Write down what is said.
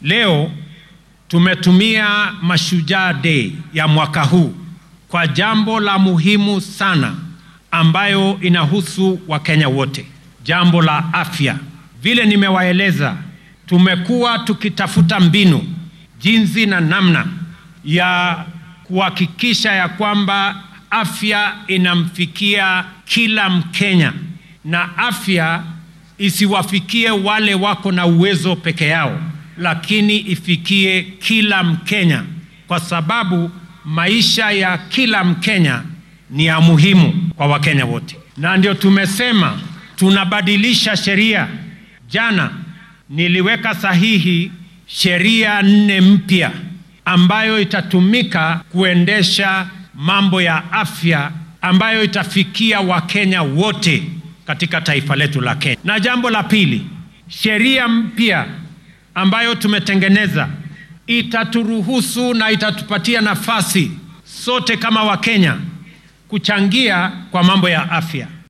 Leo tumetumia Mashujaa Day ya mwaka huu kwa jambo la muhimu sana ambayo inahusu Wakenya wote, jambo la afya. Vile nimewaeleza, tumekuwa tukitafuta mbinu, jinsi na namna ya kuhakikisha ya kwamba afya inamfikia kila Mkenya na afya isiwafikie wale wako na uwezo peke yao, lakini ifikie kila Mkenya, kwa sababu maisha ya kila Mkenya ni ya muhimu kwa Wakenya wote, na ndio tumesema tunabadilisha sheria. Jana niliweka sahihi sheria nne mpya ambayo itatumika kuendesha mambo ya afya ambayo itafikia Wakenya wote katika taifa letu la Kenya. Na jambo la pili, sheria mpya ambayo tumetengeneza itaturuhusu na itatupatia nafasi sote kama Wakenya kuchangia kwa mambo ya afya.